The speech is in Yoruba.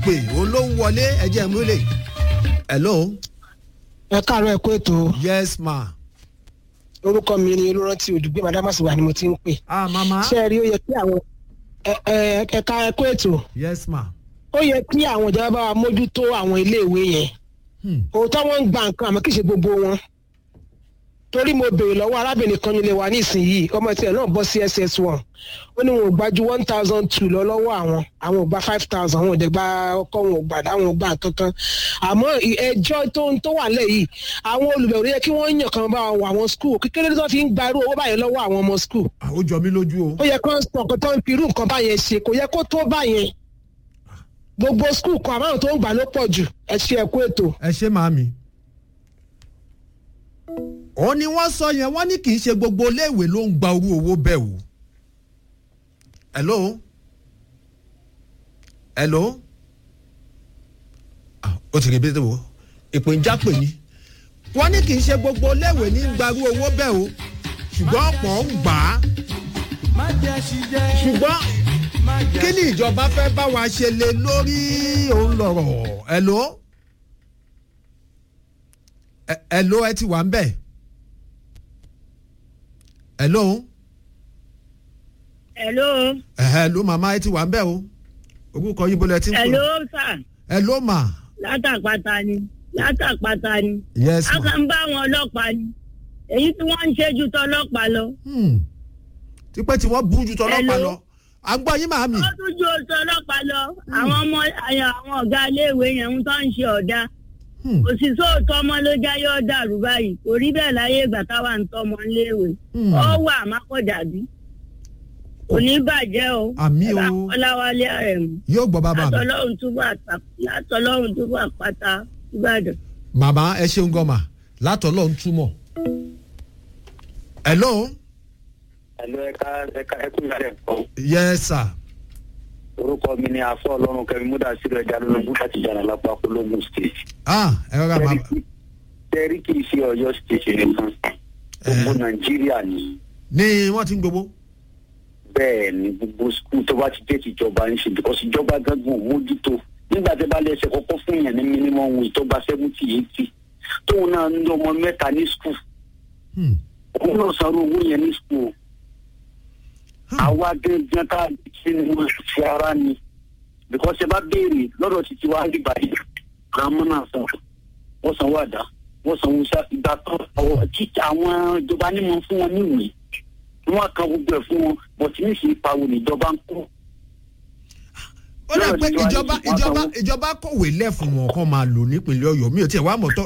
ìpè òun ló ń wọlé ẹ̀jẹ̀ múlẹ̀ hello ẹ káàárọ̀ ẹ kó ètò yes ma orúkọ mi ni olùrántí olùgbé madamasi wa ni mo ti ń pè ah mama ṣé ẹ rí ó yẹ kí àwọn ẹ- ẹ- ẹ̀ka ẹ kó ètò yes ma ó yẹ kí àwọn ìjọba bá wa mójútó àwọn iléèwé yẹn hmm. òótọ́ wọn ń gba nǹkan àmọ́ kì í ṣe gbogbo wọn torí mo béèrè lọ́wọ́ arábìnrin kan nílé wa nísìnyìí ọmọ tiẹ̀ náà bọ́ sí ss one ó ní wọn ò gbà ju one thousand two lọ lọ́wọ́ àwọn àwọn ò gba five thousand àwọn ò dẹ̀ gba ọkọ wọn ò gbà dáwọn ò gbà kankan àmọ́ ì- ẹjọ́ tó ń tó wà lẹ̀ yìí àwọn olùbẹ̀wò yẹ kí wọ́n yàn kan bá wọ àwọn skul kékeré tó fi ń gba irú owó báyẹn lọ́wọ́ àwọn ọmọ skul Ah, ó jọ mí lójú o ó yẹ kó ń sọ nǹkan tó ń fi irú nǹkan báyẹn ṣe kò yẹ kó tó báyẹn gbogbo skul kan àbáwọn tó ń gbà ló pọ̀ jù ẹ ṣe ẹ̀kú ètò. ẹ ṣe màámi. ó ní wọ́n sọ yẹn wọ́n ní kì í ṣe gbogbo iléèwé ló ń gba orú owó bẹ́ẹ̀ o. hello hello Ah, ó ti rí bí tó ìpè ń jápè ni. wọ́n ní kì í ṣe gbogbo iléèwé ní ń gba orú owó bẹ́ẹ̀ o ṣùgbọ́n ọ̀pọ̀ ń gbà á. ṣùgbọ́n kí ni ìjọba fẹ́ bá wa ṣe lé lórí òun lọ̀rọ̀ hello ẹ- hello ẹ ti wà ń bẹ̀ hello hello ẹ hello màmá ẹ ti wà ń bẹ̀ o orúkọ yín bọ́lá ẹ ti ń hello pè sir hello ma látàpáta ni látàpáta ni yes a ma kàn ń bá àwọn ọlọ́pàá ni èyí tí wọ́n ń ṣe ju tọlọ́pàá lọ hmm. tipẹ́ tí wọ́n bú ju tọlọ́pàá Hello? lọ à ń gbọ́ yín màámi wọ́n tún ju tọlọ́pàá lọ àwọn ọmọ àyà- àwọn ọ̀gá iléèwé yẹn ń tọ́ ń ṣe ọ̀dà Hmm. kò sì sóòótọ́ ọmọ ló jáyé ó dàrú báyìí kò rí bẹ́ẹ̀ láyé ìgbà táwa ń tọ́mọ iléèwé Hmm. ó wà mákọ̀dàbí kò ní bàjẹ́ o Àmì o. Ẹ bá ọláwálé àrẹ̀mú yóò gbọ́ bàbá mi látọlọ́run túbọ̀ àpá- látọlọ́run túbọ̀ àpáta ìbàdàn. màmá ẹ ṣeun gan ma látọ̀lọ́ ń túmọ̀ hello Ẹ̀lú ẹ̀ka ẹ̀ka ẹ̀kú ìyàrá ẹ̀kọ́. yes sir Orúkọ mi ni Afọ́ Ọlọ́run Kẹ́mi Múdà Sílẹ̀ Ẹja lónìí láti jàrà lápá Ológun State. ah ẹ rọra ma Tẹ́rí kì í ṣe Ọ̀yọ́ State nìkan. Gbogbo Nàìjíríà ni. ní wọ́n ti ń gbowó Bẹ́ẹ̀ ni gbogbo skul tó bá ti dé tìjọba ń ṣe because ìjọba gángan ò mójútó. Nígbà tí bá lè ṣe kọ́kọ́ fún yẹn ní minimum wage tó gba seventy eighty. Tóun náà ń lọ ọmọ mẹ́ta ní skul. Hmm. Òun náà sanwó owó yẹn ní skul. àwa gẹ́gẹ́ ká ṣe ni wọ́n fi ara ni because ẹ bá béèrè lọ́dọ̀ títí wa rí báyìí àmọ́ náà sàn wọ́n sanwó àdá wọ́n sanwó iṣẹ́ ìgbà kan àwọn títà àwọn ìjọba ní mọ̀ fún wọn níwèé wọ́n kan gbogbo ẹ̀ fún wọn bọ̀tí ní ìsìn ìpawò níjọba ń kó ó dà pé Lọ́rọ̀ tí wàá ìjọba ní ìwà ìjọba sanwó. ìjọba kọ̀wé lẹ́fún wọn kọ́ máa lò nípínlẹ̀ ọ̀yọ́ mi ò tiẹ̀ wá mọ̀ tọ́